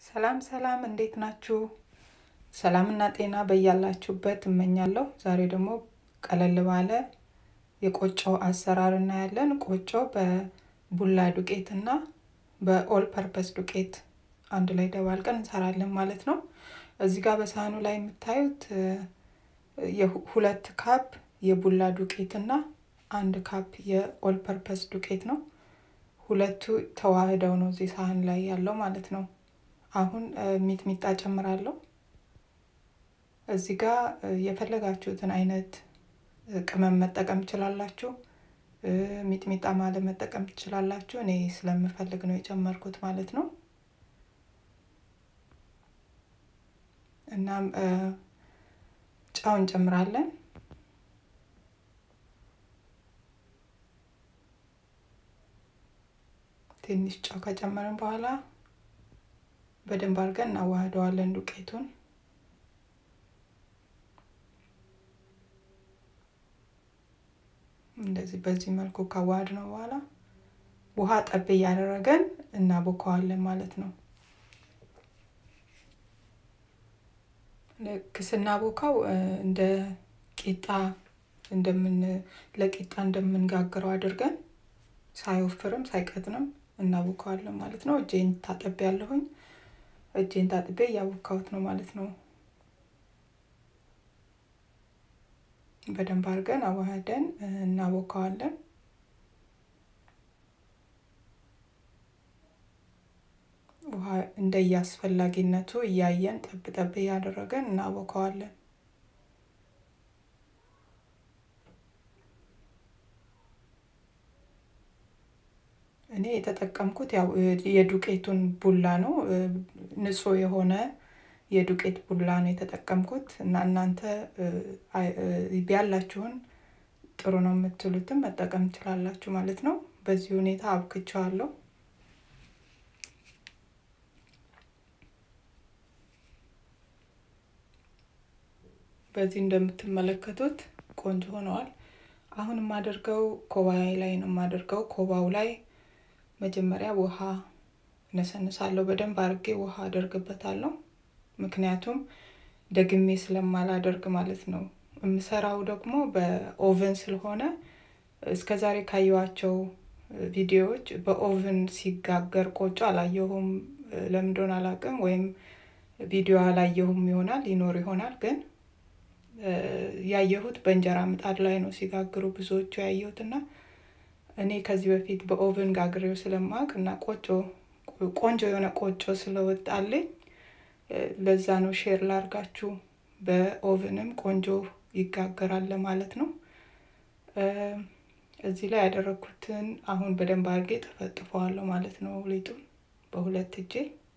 ሰላም ሰላም፣ እንዴት ናችሁ? ሰላምና ጤና በያላችሁበት እመኛለሁ። ዛሬ ደግሞ ቀለል ባለ የቆጮ አሰራር እናያለን። ቆጮ በቡላ ዱቄት እና በኦል ፐርፐስ ዱቄት አንድ ላይ ደባልቀን እንሰራለን ማለት ነው። እዚህ ጋር በሳህኑ ላይ የምታዩት ሁለት ካፕ የቡላ ዱቄት እና አንድ ካፕ የኦል ፐርፐስ ዱቄት ነው። ሁለቱ ተዋህደው ነው እዚህ ሳህን ላይ ያለው ማለት ነው። አሁን ሚጥሚጣ ጨምራለሁ። እዚህ ጋር የፈለጋችሁትን አይነት ቅመም መጠቀም ትችላላችሁ። ሚጥሚጣ ማለት መጠቀም ትችላላችሁ። እኔ ስለምፈልግ ነው የጨመርኩት ማለት ነው። እናም ጨው እንጨምራለን። ትንሽ ጨው ከጨመርን በኋላ በደንብ አድርገን እናዋህደዋለን ዱቄቱን። እንደዚህ በዚህ መልኩ ካዋህድ ነው በኋላ ውሃ ጠብ እያደረገን እናቦከዋለን ማለት ነው። ልክ ስናቦካው እንደ ቂጣ እንደምን ለቂጣ እንደምንጋግረው አድርገን ሳይወፍርም ሳይቀጥንም እናቦካዋለን ማለት ነው። እጄን ታጠቤ ያለሁኝ እጄን ታጥቤ እያቦካሁት ነው ማለት ነው። በደንብ አድርገን አዋህደን እናቦካዋለን። ውሃ እንደየአስፈላጊነቱ እያየን ጠብ ጠብ እያደረገን እናቦካዋለን። እኔ የተጠቀምኩት ያው የዱቄቱን ቡላ ነው። ንጹህ የሆነ የዱቄት ቡላ ነው የተጠቀምኩት እና እናንተ ቢያላችሁን ጥሩ ነው የምትሉትም መጠቀም ትችላላችሁ ማለት ነው። በዚህ ሁኔታ አብክቸዋለሁ። በዚህ እንደምትመለከቱት ቆንጆ ሆነዋል። አሁን የማደርገው ኮባዬ ላይ ነው የማደርገው። ኮባው ላይ መጀመሪያ ውሃ እነሰንሳለሁ። በደንብ አድርጌ ውሃ አደርግበታለሁ። ምክንያቱም ደግሜ ስለማላደርግ ማለት ነው። የምሰራው ደግሞ በኦቨን ስለሆነ እስከ ዛሬ ካየኋቸው ቪዲዮዎች በኦቨን ሲጋገር ቆጮ አላየሁም። ለምን እንደሆነ አላውቅም። ወይም ቪዲዮ አላየሁም ይሆናል ይኖር ይሆናል ግን ያየሁት በእንጀራ ምጣድ ላይ ነው ሲጋግሩ ብዙዎቹ ያየሁት እና እኔ ከዚህ በፊት በኦቨን ጋግሬው ስለማቅ እና ቆጮ ቆንጆ የሆነ ቆጮ ስለወጣልኝ ለዛ ነው ሼር ላርጋችሁ። በኦቨንም ቆንጆ ይጋገራል ለማለት ነው። እዚህ ላይ ያደረግኩትን አሁን በደንብ አድርጌ ጠፈጥፈዋለሁ ማለት ነው። ሊጡን በሁለት እጄ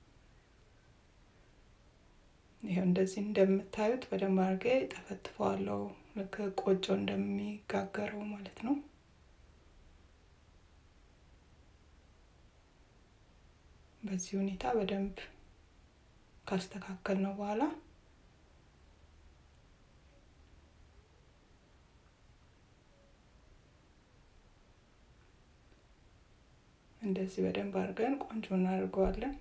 ይኸው እንደዚህ እንደምታዩት በደንብ አድርጌ ጠፈጥፈዋለሁ። ልክ ቆጮ እንደሚጋገረው ማለት ነው። በዚህ ሁኔታ በደንብ ካስተካከል ነው በኋላ እንደዚህ በደንብ አድርገን ቆንጆ እናደርገዋለን።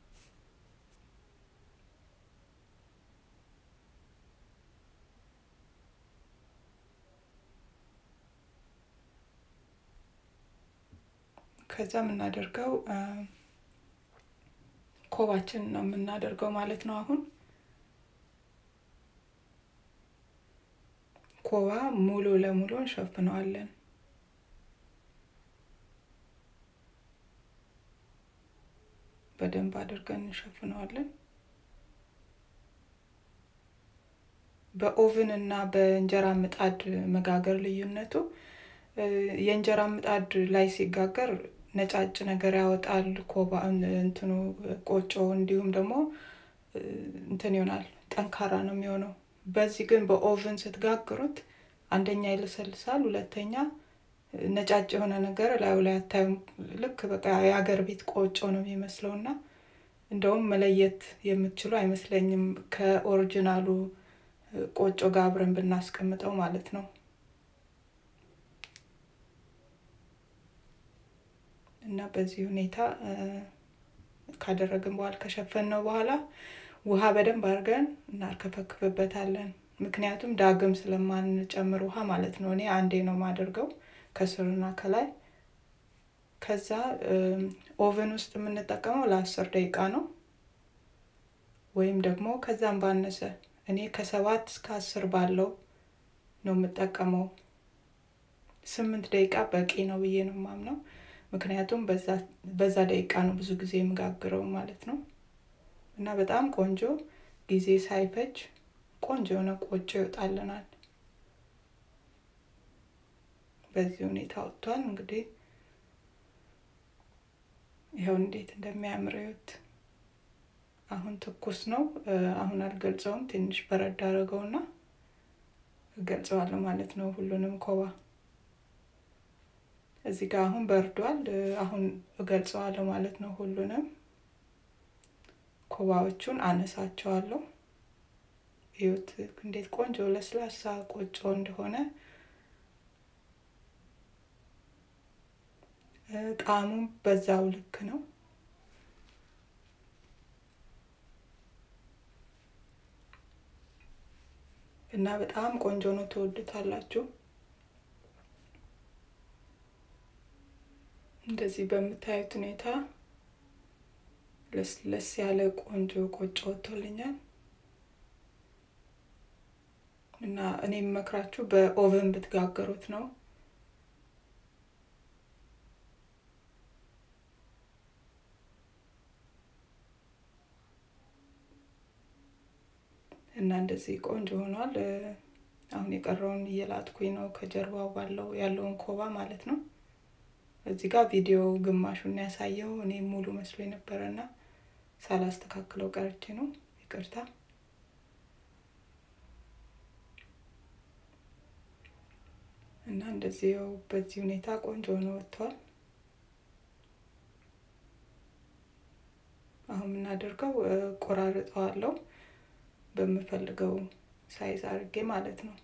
ከዛ የምናደርገው ኮባችን ነው የምናደርገው ማለት ነው። አሁን ኮባ ሙሉ ለሙሉ እንሸፍነዋለን። በደንብ አድርገን እንሸፍነዋለን። በኦቭን እና በእንጀራ ምጣድ መጋገር ልዩነቱ የእንጀራ ምጣድ ላይ ሲጋገር ነጫጭ ነገር ያወጣል። ኮባ እንትኑ ቆጮ እንዲሁም ደግሞ እንትን ይሆናል፣ ጠንካራ ነው የሚሆነው። በዚህ ግን በኦቨን ስትጋግሩት አንደኛ ይለሰልሳል፣ ሁለተኛ ነጫጭ የሆነ ነገር ላዩ ላይ አታዩም። ልክ በቃ የሀገር ቤት ቆጮ ነው የሚመስለው እና እንደውም መለየት የምትችሉ አይመስለኝም ከኦሪጂናሉ ቆጮ ጋር አብረን ብናስቀምጠው ማለት ነው። እና በዚህ ሁኔታ ካደረግን በኋላ ከሸፈን ነው በኋላ ውሃ በደንብ አድርገን እናርከፈክፍበታለን። ምክንያቱም ዳግም ስለማንጨምር ውሃ ማለት ነው። እኔ አንዴ ነው የማደርገው ከስርና ከላይ። ከዛ ኦቨን ውስጥ የምንጠቀመው ለአስር ደቂቃ ነው ወይም ደግሞ ከዛም ባነሰ እኔ ከሰባት እስከ አስር ባለው ነው የምጠቀመው። ስምንት ደቂቃ በቂ ነው ብዬ ነው የማምነው። ምክንያቱም በዛ ደቂቃ ነው ብዙ ጊዜ የምጋግረው ማለት ነው። እና በጣም ቆንጆ ጊዜ ሳይፈጅ ቆንጆ የሆነ ቆጮ ይወጣልናል። በዚህ ሁኔታ ወጥቷል። እንግዲህ ይኸው እንዴት እንደሚያምር እዩት። አሁን ትኩስ ነው። አሁን አልገልጸውም። ትንሽ በረድ አድርገውና እገልጸዋለሁ ማለት ነው ሁሉንም ኮባ እዚህ ጋር አሁን በርዷል። አሁን እገልጸዋለሁ ማለት ነው ሁሉንም ኮባዎቹን አነሳቸዋለሁ። እዩት እንዴት ቆንጆ ለስላሳ ቆጮ እንደሆነ። ጣዕሙም በዛው ልክ ነው። እና በጣም ቆንጆ ነው። ትወዱታላችሁ። እንደዚህ በምታዩት ሁኔታ ለስለስ ያለ ቆንጆ ቆጮ ወጥቶልኛል እና እኔ የምመክራችሁ በኦቨን ብትጋገሩት ነው። እና እንደዚህ ቆንጆ ሆኗል። አሁን የቀረውን እየላጥኩኝ ነው ከጀርባው ባለው ያለውን ኮባ ማለት ነው። እዚህ ጋር ቪዲዮ ግማሹን ያሳየው እኔ ሙሉ መስሎ የነበረና ሳላስተካክለው ቀርቼ ነው። ይቅርታ። እና እንደዚህ ያው በዚህ ሁኔታ ቆንጆ ሆኖ ወጥቷል። አሁን የምናደርገው ቆራርጠዋለሁ በምፈልገው ሳይዝ አድርጌ ማለት ነው።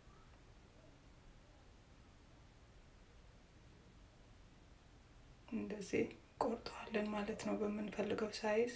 እንደዚህ ቆርጠዋለን ማለት ነው በምንፈልገው ሳይዝ።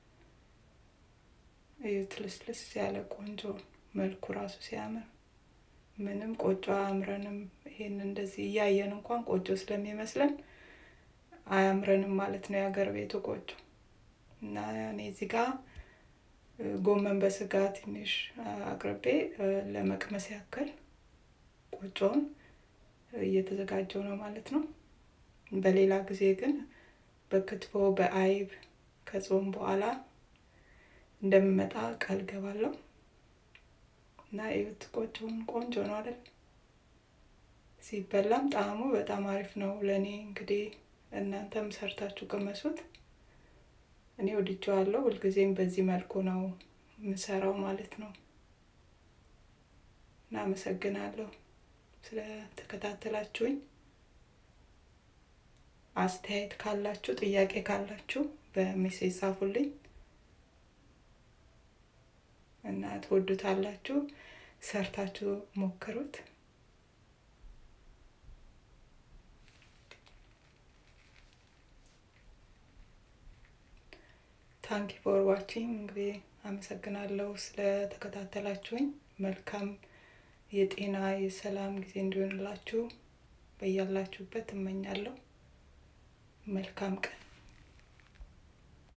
እዩት፣ ልስልስ ያለ ቆንጆ መልኩ ራሱ ሲያምር ምንም ቆጮ አያምረንም። ይሄን እንደዚህ እያየን እንኳን ቆጮ ስለሚመስለን አያምረንም ማለት ነው የሀገር ቤቱ ቆጮ እና እኔ እዚህ ጋር ጎመን በስጋ ትንሽ አቅርቤ ለመቅመስ ያክል ቆጮውን እየተዘጋጀው ነው ማለት ነው። በሌላ ጊዜ ግን በክትፎ በአይብ ከጾም በኋላ እንደምመጣ ቃል ገባለሁ እና እዩት፣ ቆጮውን ቆንጆ ነው አይደል? ሲበላም ጣዕሙ በጣም አሪፍ ነው። ለእኔ እንግዲህ እናንተም ሰርታችሁ ቅመሱት። እኔ ወድጀዋለሁ። ሁልጊዜም በዚህ መልኩ ነው የምሰራው ማለት ነው። እና አመሰግናለሁ ስለተከታተላችሁኝ። አስተያየት ካላችሁ፣ ጥያቄ ካላችሁ በሜሴጅ ጻፉልኝ እና ትወዱታላችሁ። ሰርታችሁ ሞክሩት። ታንኪ ፎር ዋቺንግ እንግዲህ አመሰግናለሁ ስለተከታተላችሁኝ። መልካም የጤና የሰላም ጊዜ እንዲሆንላችሁ በያላችሁበት እመኛለሁ። መልካም ቀን